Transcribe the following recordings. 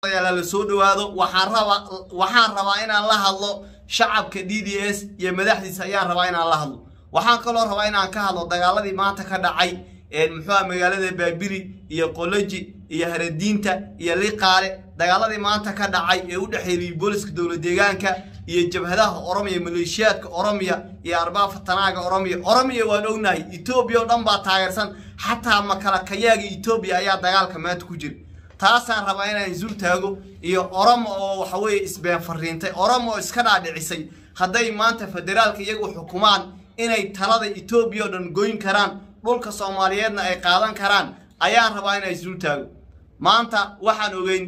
la soo dhawaado waxaan rabaa waxaan rabaa inaan la hadlo shacabka d d s iyo madaxdiisa ayaan rabaa inaan la hadlo waxaan kaloo rabaa inaan ka hadlo dagaaladii maanta ka dhacay muxuuha magaalada baabiri iyo qoloji iyo haradiinta iyo liqaale dagaaladii maanta ka dhacay ee u dhexeeyay booliska dowlad deegaanka iyo jabhadaha oromiya maleeshiyaadka oromiya iyo arbaa fatanaaga oromiya oromiya waan ognahay etoobiya oo dhan baa taageersan xataa makalakayaaga etoobiya ayaa dagaalka maanta ku jira taasaan rabaa inaan isul taago iyo oromo oo waxaweye isbeen fariintay oromo oo iska dhaadhicisay hadday maanta federaalka iyagu xukumaan inay talada etoobiya oo dhan goyn karaan dhulka soomaaliyeedna ay qaadan karaan ayaan rabaa inaan isul taago maanta waxaan ogeyn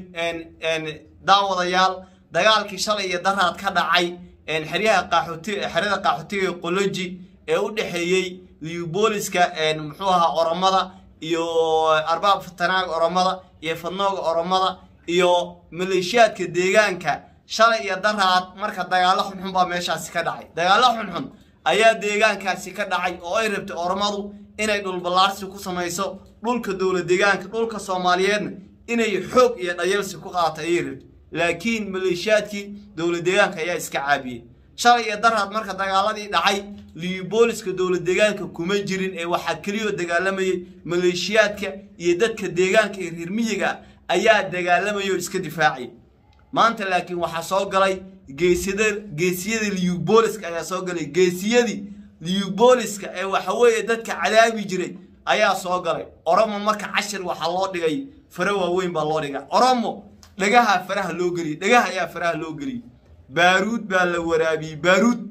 daawadayaal dagaalkii shalay iyo daraad ka dhacay xeryaha qaxooti xeryada qaxootiga qoloji ee u dhexeeyey liubooliska muxuu ahaa oromada iyo arbaab fatanaaga oromada iyo fadnooga oromada iyo maleeshiyaadka deegaanka shalay iyo daraad marka dagaalo xunxun baa meeshaasi ka dhacay dagaalo xunxun ayaa deegaankaasi ka dhacay oo ay rabtay oromadu inay dhulballaarsi ku samayso dhulka dowlad deegaanka dhulka soomaaliyeedna inay xoog iyo dhayalsi ku qaata ayay rabtay laakiin maleeshiyaadkii dowlad deegaanka ayaa iska caabiyey shalay iyo daraad marka dagaaladii dhacay liubooliska dowlad deegaanka kuma jirin ee waxaa keliyoo dagaalamayay maleeshiyaadka iyo dadka deegaanka ee reer miyiga ayaa dagaalamayay oo iska difaacay maanta laakiin waxaa soo galay geesiyada geesiyadii liubooliska ayaa soo galay geesiyadii liubooliska ee waxaweeye dadka cadaabi jiray ayaa soo galay oromo marka cashir waxaa loo dhigay fare waaweyn baa loo dhigay oromo dhagaha faraha loo geliyey dhagaha ayaa faraha loo geliyey baaruud baa la waraabiyey baaruud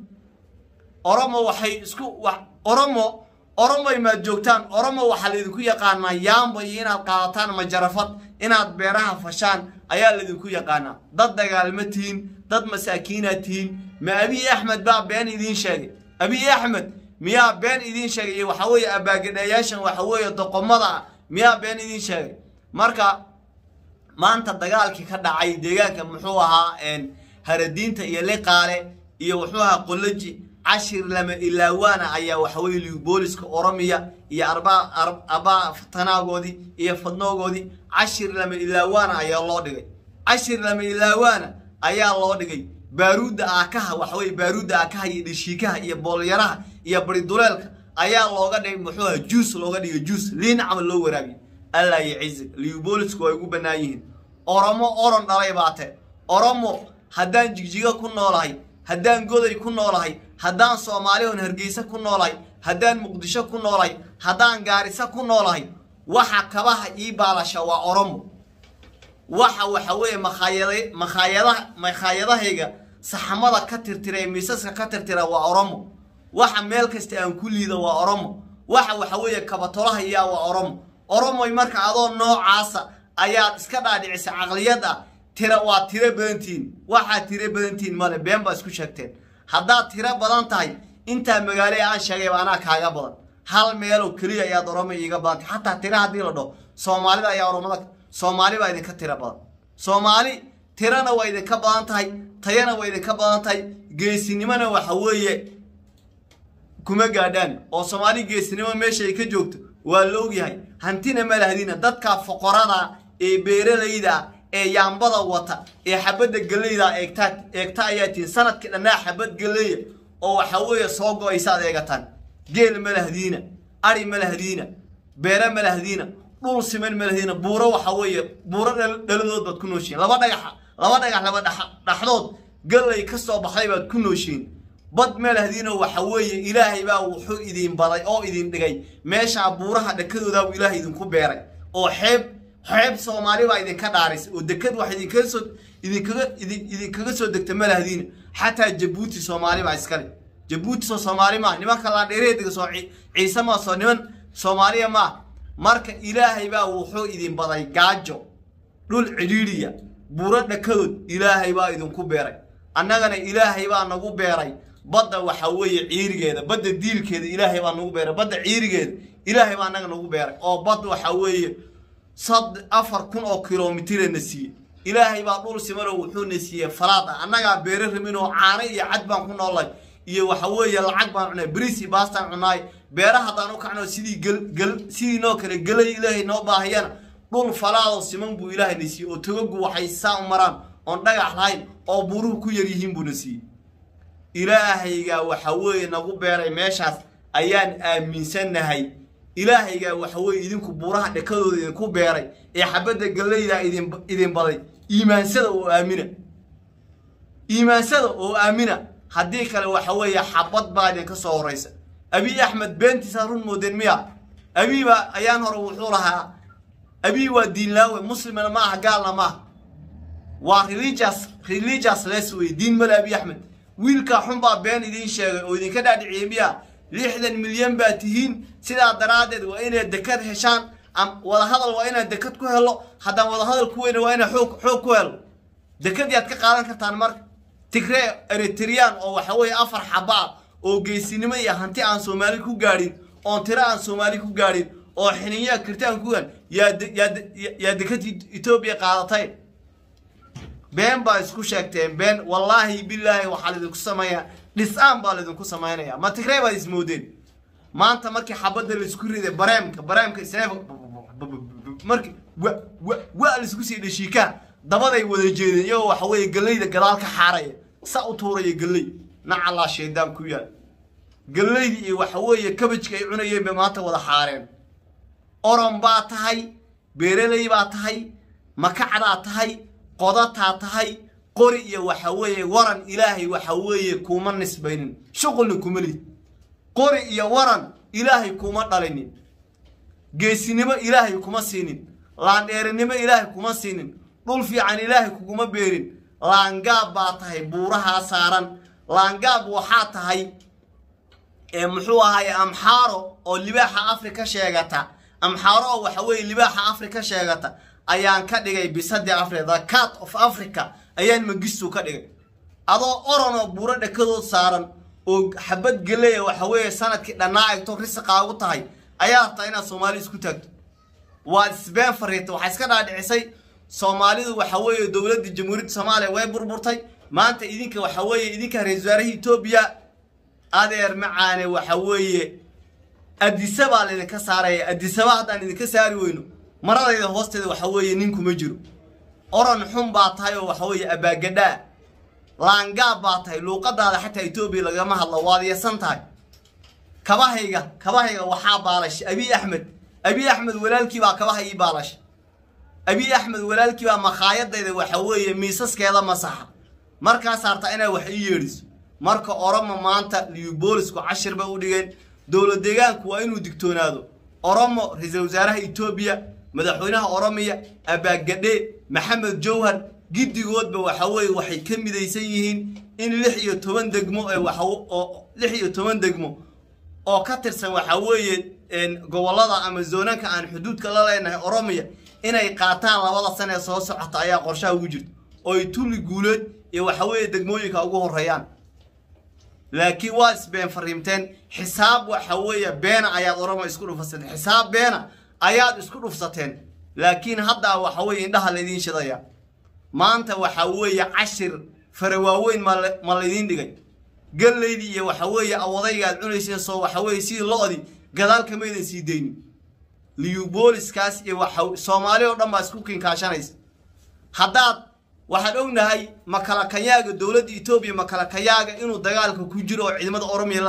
oromo waxay isku oromo oromoy maad joogtaan oromo waxaa laydinku yaqaanaa yaamba iyo inaad qaadataan majarafad inaad beeraha fashaan ayaa laydinku yaqaanaa dad dagaalma tihiin dad masaakiinaad tihiin ma abiy axmed baa been idiin sheegay abiy axmed miyaa been idiin sheegay iyo waxaa weeye abaagadhayaashan waxa weeye doqomada ah miyaa been idiin sheegay marka maanta dagaalkii ka dhacay deegaanka muxuu ahaa haradiinta iyo liqaale iyo wuxuu ahaa qoloji cashir lama ilaawaana ayaa waxaweye liubooliska oromiya iyo arbaa fatanaagoodii iyo fadnoogoodii cashir lama ilaawaana ayaa loo dhigay cashir lama ilaawaana ayaa loo dhigay baaruudda aakaha waxaweye baaruudda aakaha iyo dhishiikaha iyo boolyaraha iyo bariduleelka ayaa looga dhigay muxuu aha juus looga dhigay juus liin camal loo waraabiye allah yacizig liubolisku way ugu bannaan yihiin oromo oron dhalay baate oromo haddaan jigjigo ku noolahay haddaan goday ku noolahay haddaan soomaalihon hargeysa ku noolahay haddaan muqdisho ku noolahay haddaan gaarisa ku noolahay waxa kabaha ii baalasha waa oromo waxa waxa weeye makhaayada makhaayadaha makhaayadahayga saxamada ka tirtira ee miisaska ka tirtira waa oromo waxa meel kasta aan ku liida waa oromo waxa waxa weeye kabatolaha iyaa waa oromo oromoy marka adoo noocaasa ayaad iska dhaadhicisay caqliyad ah tira waa tiro badantihiin waxaad tiro badantihiin male been baa isku sheegteen haddaad tiro badan tahay intaa magaale aan sheegayba anaa kaaga badan hal meeloo keliya ayaad oromo iiga badantay xataa tira haddii la dhaho soomaalida ayaa oromada soomaali baa idinka tiro badan soomaali tirana waa idinka badan tahay tayana waa idinka badan tahay geesinimona waxa weeye kuma gaadhaan oo soomaali geesinimo meesha ay ka joogto waa la ogyahay hantina ma lahdina dadka foqorada ee beeralayda ee yaambada wata ee xabadda geleyda eegtaa eegta ayaa tihin sanadkii dhannaa xabad geleya oo waxa weeye soo go-aysaad eegataan geel ma lahdiina ari ma lahdiina beere ma lahdiina dhul siman ma lahdiina buuro waxa weeye buuro dhaladood baad ku nooshiin laba dhagaxa laba dhagax laba dhaxdood gallay ka soo baxday baad ku nooshiin bad ma lahdiinoo waxa weeye ilaahay baa wuxuu idin baday oo idin dhigay meeshaa buuraha dhakadoodaabuu ilaahay idinku beeray oo xeeb xeeb soomaali baa idinka dhaarisay oo dekad wax idinkaga soo idinkaga idinkaga soo degta ma lahdiina xataa jabuuti soomaali baa iskale jabuuti soo soomaali maa nimanka laadheereediga soo ciise maa soo niman soomaaliya maa marka ilaahay baa wuxuu idin baday gaajo dhul cidhiidhiya buuro dhakadood ilaahay baa idinku beeray annagana ilaahay baa nagu beeray badda waxa weeye ciirigeeda badda diilkeeda ilaahay baa nagu beeray badda ciirigeeda ilaahay baa annaga nagu beeray oo bad waxa weeye sad afar kun oo kilomitira na siiye ilaahay baa dhul simanoo wuxuu na siiyey falaad ah annagaa beere ramin oo caano iyo cad baan ku noolay iyo waxa weeye lacag baan cunay bris iyo baastaan cunaay beera haddaan u kacno sidii gel gel sidii noo kale gelay ilaahay noo baahiyana dhul falaadoo siman buu ilaahayna siiyey oo togagu waxay saa u maraan oon dhagax lahayn oo buuruhu ku yar yihiin buuna siiyey ilaahaygaa waxa weeye nagu beeray meeshaas ayaan aaminsannahay ilaahaygaa waxa weeye idinku buuraha dhekadooda idinku beeray ee xabadda gallaydaa idin idin baday iimaansada oo aamina iimaansada oo aamina haddii kale waxa weeye xabad baa idinka soo horraysa abiy axmed beentiisaa run moodeen miya abiiba ayaan hore wuxuu lahaa abiy waa diinlaawe muslimna ma aha gaalna ma aha waa religious religious les wey diin male abiy axmed wiilkaa xun baa been idiin sheegay oo idinka dhaadhiciyey miya lixdan milyan baa tihiin sidaa daraaddeed waa inaad dekad heshaan wadahadal waa inaad dekad ku helo haddaan wadahadal ku weyna waa inaad xoog xoog ku helo dekad yaad ka qaadan kartaan marka tigree eritrian oo waxa weeye afar xaba ah oo geesinimo iyo hanti aan soomaali ku gaadhin oon tiro aan soomaali ku gaadhin oo xiniyaa kirtaan ku gaan yaa yaa dekad etoobiya qaadatay been baa isku sheegteen been wallaahi bilaahi waxaa laydinku sameeyaa dhisaan baa laydinku samaynaya ma tigree baad ismoodeen maanta markii xabadda laisku riday bareemka bareemka isneef markii wa wa wa laisku sii dhashiikaa dabaday wada jeedeen iyagoo waxa weeye gallayda gadaal ka xaaraya sa u tuuraya galley nacallaa shaydaan ku yaal gallaydi iyo waxa weeye kabajka ay cunayeen bay maanta wada xaareen oron baa tahay beeraley baa tahay makacdaa tahay qodataa tahay qori iyo waxa weeye waran ilaahay waxa weeye kuma nisbaynin shuqulna kuma lid qori iyo waran ilaahay kuma dhalinin geesinimo ilaahay kuma siinin laandheerinimo ilaahay kuma siinin dhul fiican ilaahay kuguma beerin laangaab baa tahay buurahaa saaran laangaab waxaa tahay muxuu ahaye amxaaro oo libaaxa afrika sheegata amxaaro oo waxa weeye libaaxa afrika sheegata ayaan ka dhigay bisadii africa the cat of africa ayaan magistu ka dhigay adoo oron oo buuro dhekadood saaran oo xabad geleya waxa weeye sanadkii dhannaa egto risiqaagu tahay ayaa rabtaa inaad soomaali isku taagto waad isbeen fariirtay waxaa iska dhaadhicisay soomaalidu waxa weeye dowladda jamhuuriyadda soomaaliya way burburtay maanta idinka waxa weeye idinka ra-isul wasaarahii etoobiya adeer macaane waxa weeye adisa baa laydinka saaraya adisaba haddaan idinka saari weyno maradayda hoosteeda waxa weeye ninkuma jiro oran xun baa tahay oo waxa weeye abaagadhaa laangaab baa tahay luuqadaada xataa etoobiya lagama hadlo waad yeesan tahay kabahayga kabahayga waxaa baalashay abiy axmed abiy axmed walaalkii baa kabaha ii baalashay abiy axmed walaalkii baa makhaayadayda waxa weeye miisaskeeda masaxa markaas hartaa inaad wax ii yeedhiso marka oromo maanta liubolisku cashir bay u dhigeen dowlad deegaanku waa inuu digtoonaado oromo ra-iisul wasaaraha etoobiya madaxweynaha oromiya abaagadhe maxamed jowhar giddigoodba waxa weeye waxay ka midaysan yihiin in lix iyo toban degmo ee waxa oo lix iyo toban degmo oo ka tirsan waxa weeye gobollada ama zoonanka aan xuduudka la leenahay oromiya inay qaataan labada sana ee soo socota ayaa qorshaha ugu jirta oo ay tulli guuleed iyo waxa weeye degmooyinka ugu horreeyaan laakiin waa isbeen fariimteen xisaab waxa weeye beena ayaad oromo isku dhufsateen xisaab beena ayaad isku dhufsateen laakiin haddaa waxa weeye indhaha laydiin shidaya maanta waxa weeye cashir fara waaweyn ma laydiin dhigay gallaydii iyo waxa weeye awadaygaad cunayseen soo waxa weeye sidii lo-di gadaal kamaydan sii daynin liyubooliskaas iyo waxa soomaali oo dhan baa isku kinkaashanaysa haddaad waxaan ognahay makalakayaaga dowladda etoobiya makalakayaaga inuu dagaalka ku jiro oo ciidamada oromiya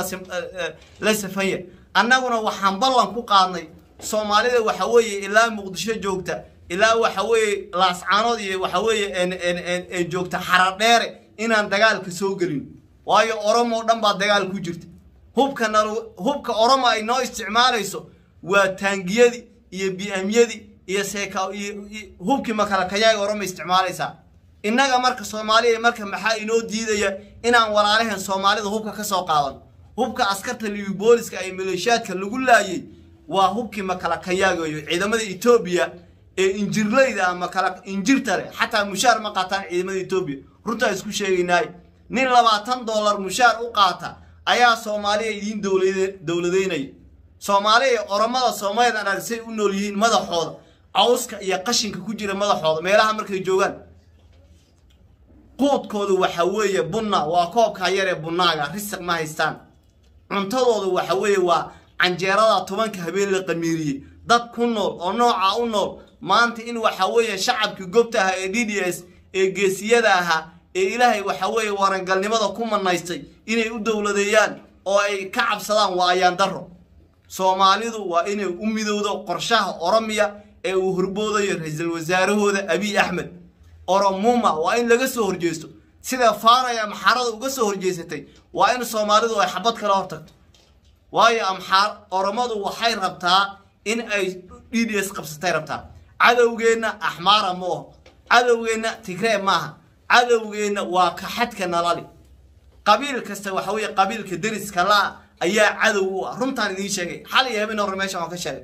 la safanya annaguna waxaan ballan ku qaadnay soomaalida waxa weeye ilaa muqdisho joogta ilaa waxa weeye laascaanood iyo waxa weeye joogta xaradheere inaan dagaalka soo gelin waayo oromo dhan baa dagaal ku jirta hubka nal hubka oromo ay noo isticmaalayso waa taangiyadii iyo biamyadii iyo seeka iyo hubkii makalakayaaga oromo isticmaalaysaa innaga marka soomaaliya marka maxaa inoo diidaya inaan walaalaheen soomaalida hubka ka soo qaadan hubka askarta liubooliska ay maleeshiyaadka lagu laayay waa hubkii makalakayaaga iyo ciidamada etoobiya ee injirleyda ama kala injirta leh xataa mushaar ma qaataan ciidamada etoobiya runtaa isku sheegaynaay nin labaatan dollar mushaar u qaata ayaa soomaaliya idiin dowladeynaya soomaaliya oromada soomaaliyad arag say u nool yihiin madaxooda cawska iyo qashinka ku jira madaxooda meelaha markay joogaan quudkoodu waxa weeye bunna waa koobkaa yaree bunnaaga risiq ma haystaan cuntadoodu waxa weeye waa canjeerada tobanka habeen la qamiiriyey dad ku nool oo noocaa u nool maanta in waxa weeye shacabkii gobta ahaa ee d d s ee geesiyada ahaa ee ilaahay waxa weeye warangalnimada ku manaystay inay u dowladeeyaan oo ay ka cabsadaan waa ayaan daro soomaalidu waa inay u midowdo qorshaha oromiya ee uu horboodayo ra-iisul wasaarahooda abiy axmed oromuma waa in laga soo horjeesto sida faanaya amxaarada uga soo horjeesatay waa in soomaalidu ay xabad kala hortagto waayo amxaar oromadu waxay rabtaa in ay d d s qabsatay rabtaa cadowgeenna axmaara ma oho cadowgeenna tigree maaha cadowgeenna waa kaxadka nalali qabiil kasta waxa weeye qabiilka deriska la ayaa cadow u ah runtaan idiin sheegay xal iyo habeen hore meesha waan ka sheegay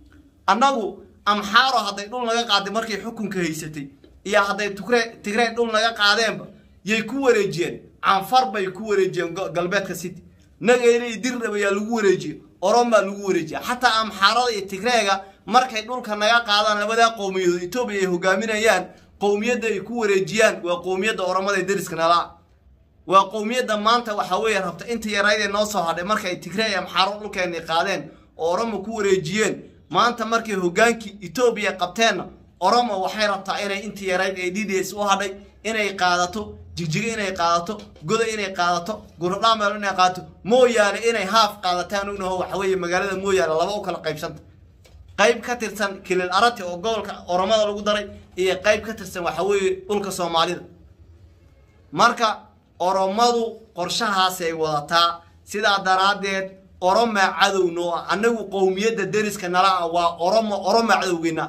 annagu amxaaro hadday dhul naga qaaday markay xukunka haysatay iyo hadday tugree tigree dhul naga qaadeenba yay ku wareejiyeen canfar bay ku wareejiyeen galbeedka city nageyle iyo dirrab ayaa lagu wareejiyey oromaa lagu wareejiya xataa amxaarada iyo tigreega markay dhulka naga qaadaan labadaa qowmiyadood etoobiya ay hogaaminayaan qowmiyadda ay ku wareejiyaan waa qowmiyadda oromada ee deriska nalaa waa qowmiyadda maanta waxa weeye rabta inta yaraydee noo soo hadhay markay tigree iyo amxaaro dhulkeenay qaadeen oo oromo ku wareejiyeen maanta markay hogaankii etoobiya qabteenna oromo waxay rabtaa inay inta yarayd ee d d s u hadhay inay qaadato jigjigo inay qaadato goda inay qaadato guradhaameel inay qaadato mooyaane inay haaf qaadataan ognaho waxa weeye magaalada mooyaane laba u kala qaybsanta qayb ka tirsan kilil arati oo gobolka oromada lagu daray iyo qayb ka tirsan waxa weeye dhulka soomaalida marka oromadu qorshahaasay wadataa sidaa daraaddeed oromaa cadow noo ah annagu qowmiyadda deriska nala ah waa oromo oromaa cadowgeena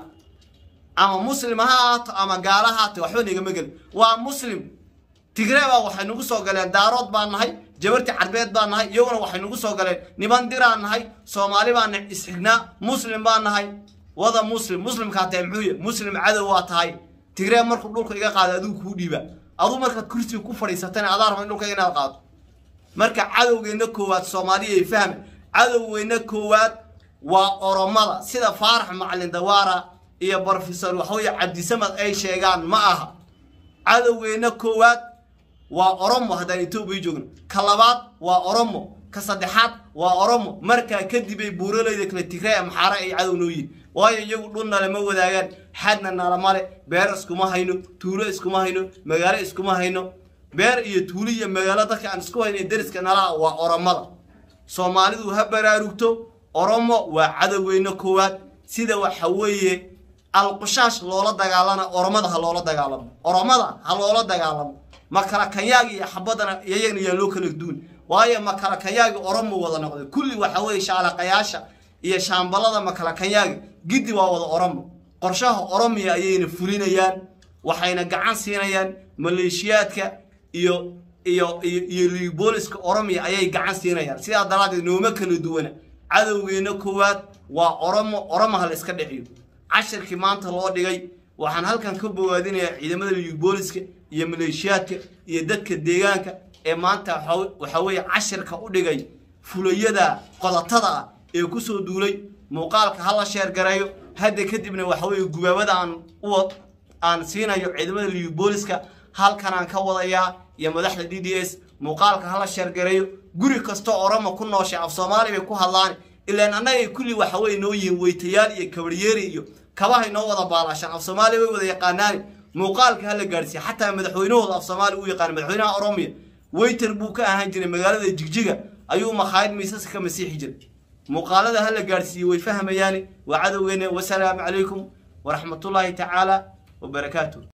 ama muslim ha ahaato ama gaala ha ahaato waxba nagama gelin waa muslim tigree baa waxay nagu soo galeen daarood baan nahay jabarti carbeed baan nahay iyaguna waxay nagu soo galeen niman diraan nahay soomaali baan isxignaa muslim baan nahay wada muslim muslimkaa tahay muxuu yahy muslim cadow waa tahay tigree markuu dhulka iga qaada adigu kuu dhiiba aduu markaad kursiga ku fadhiisatana adaa raba in dhulka inaad qaado marka cadowgeenna koowaad soomaaliya ay fahme cadowgeenna koowaad waa oromada sida faarax macalin dawaara iyo brofesor waxaweye cabdisamad ay sheegaan ma aha cadowgeenna koowaad waa oromo haddaan etoobiya joogno ka labaad waa oromo ka saddexaad waa oromo markaa kadibay buuralayda kale tigree amxaare ay cadow noo yihin waayo iyagu dhulna lama wadaagaan xadna nalamale beer iskuma hayno tuulo iskuma hayno magaalo iskuma hayno beer iyo tuulo iyo magaalo dadka aan isku hayno ee deriska nalaha waa oromada soomaalidu ha baraarugto oromo waa cadowgeyna koowaad sida waxa weeye alqushaash loola dagaalana oromada ha loola dagaalamo oromada ha loola dagaalamo makala kanyaagi iyo xabadana iyagana yaa loo kala duun waayo makala kanyaagi oromo wada noqday kulli waxa weeye shaalaqayaasha iyo shaambalada makala kanyaagi giddi waa wada oromo qorshaha oromiya ayayna fulinayaan waxayna gacan siinayaan maleeshiyaadka iyo iyo iyo iyo libooliska oromiya ayay gacan siinayaan sidaa daraaddeed nooma kala duwana cadowgeenna koowaad waa oromo oromaha la iska dhiciyo cashirkii maanta loo dhigay waxaan halkan ka bogaadinayaa ciidamada libooliska iyo maleeshiyaadka iyo dadka deegaanka ee maanta waxa weeye cashirka u dhigay fulayada qodatada ah ee kusoo duulay muuqaalka hala sheergareeyo hadda kadibna waxa weeye gubaabada aan u aan siinayo ciidamada libooliska halkanaan ka wadayaa iyo madaxda d d s muuqaalka hala sheergareeyo guri kastoo oromo ku nooshay af soomaali bay ku hadlaan ilaan annagay kulli waxa weye noo yihiin weytayaal iyo kabaryeeri iyo kabahay noo wada baalaashaan af soomaali way wada yaqaanaani muuqaalka hala gaadhsiiya xataa madaxweynahooda af soomaali u yaqaana madaxweynaha oromiya weyter buu ka ahaan jiray magaalada jigjiga ayuu makhaayad miisaska ka masiixi jiray muuqaalada hala gaadhsiiye way fahmayaani waa cadowgeena wasalaamu calaykum waraxmatullaahi tacaala wabarakaatuh